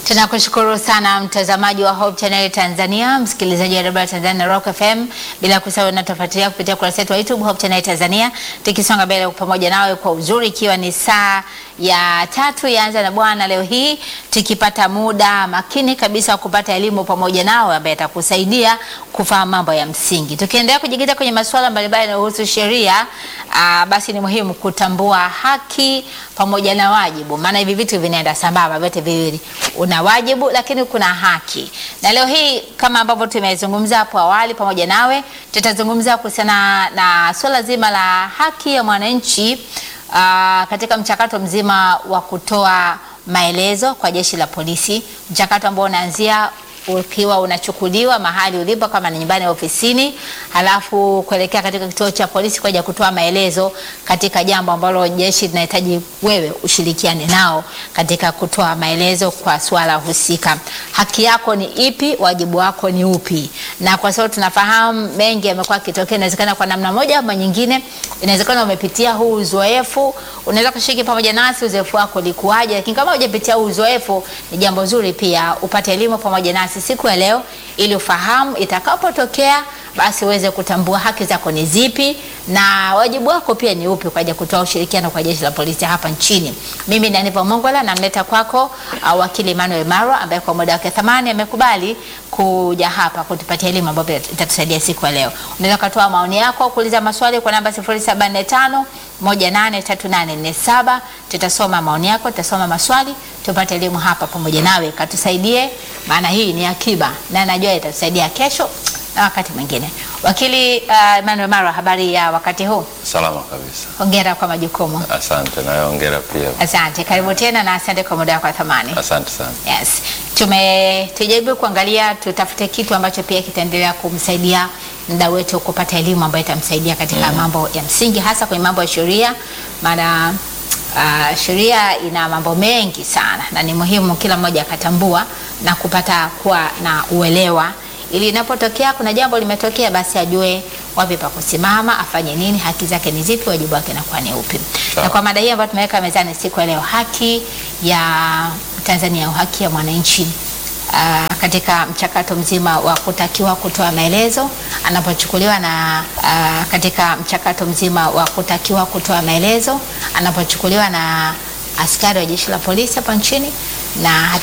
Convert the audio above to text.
Tunakushukuru sana mtazamaji wa Hope Channel Tanzania, msikilizaji wa Radio Tanzania na Rock FM, bila kusahau unatufuatilia kupitia kurasa yetu wa YouTube Hope Channel Tanzania, tukisonga mbele pamoja nawe kwa uzuri, ikiwa ni saa ya tatu yaanza na Bwana leo hii, tukipata muda makini kabisa wa kupata elimu pamoja nawe ambaye atakusaidia kufahamu mambo ya msingi. Tukiendelea kujikita kwenye masuala mbalimbali yanayohusu sheria, aa, basi ni muhimu kutambua haki pamoja na wajibu, maana hivi vitu vinaenda sambamba vyote viwili, una wajibu lakini kuna haki. Na leo hii kama ambavyo tumezungumza hapo awali pamoja nawe, tutazungumza kuhusiana na suala zima la haki ya mwananchi aa, katika mchakato mzima wa kutoa maelezo kwa jeshi la polisi, mchakato ambao unaanzia ukiwa unachukuliwa mahali ulipo kama ni nyumbani au ofisini, halafu kuelekea katika kituo cha polisi kwa ajili ya kutoa maelezo katika jambo ambalo jeshi linahitaji wewe ushirikiane nao katika kutoa maelezo kwa swala husika. Haki yako ni ipi? Wajibu wako ni upi? Na kwa sababu tunafahamu mengi yamekuwa yakitokea, inawezekana kwa namna moja ama nyingine, inawezekana umepitia huu uzoefu, unaweza kushiriki pamoja nasi uzoefu wako ulikuwaje, lakini kama hujapitia huu uzoefu, ni jambo zuri pia upate elimu pamoja nasi siku ya leo ili ufahamu itakapotokea basi uweze kutambua haki zako ni zipi na wajibu wako pia ni upi kwa ajili ya kutoa ushirikiano kwa jeshi la polisi hapa nchini. Mimi ni Aniva Mongola namleta kwako uh, wakili Emmanuel Marwa ambaye kwa muda wake thamani amekubali kuja hapa kutupatia elimu ambayo itatusaidia siku ya leo. Unaweza kutoa maoni yako, kuuliza maswali kwa namba 0745 183847. Tutasoma maoni yako, tutasoma maswali, tupate elimu hapa pamoja nawe, katusaidie, maana hii ni akiba na najua itatusaidia kesho na wakati mwingine. Wakili uh, Emmanuel Marwa, habari ya wakati huu? Salama kabisa. Hongera kwa majukumu. Asante na wewe hongera pia. Asante, karibu tena na asante kwa muda wako wa thamani. Asante sana. Yes. Tume tujaribu kuangalia tutafute kitu ambacho pia kitaendelea kumsaidia mda wetu kupata elimu ambayo itamsaidia katika Mm. mambo ya msingi hasa kwenye mambo ya sheria, maana uh, sheria ina mambo mengi sana na ni muhimu kila mmoja akatambua na kupata kuwa na uelewa ili inapotokea kuna jambo limetokea, basi ajue wapi pa kusimama, afanye nini, haki zake ni zipi, wajibu wake nakuwa ni upi. Sawa. Na kwa mada hii ambayo tumeweka mezani siku ya leo, haki ya Tanzania au haki ya mwananchi uh, katika mchakato mzima wa kutakiwa kutoa maelezo anapochukuliwa na uh, katika mchakato mzima wa kutakiwa kutoa maelezo anapochukuliwa na askari wa jeshi la polisi hapa nchini na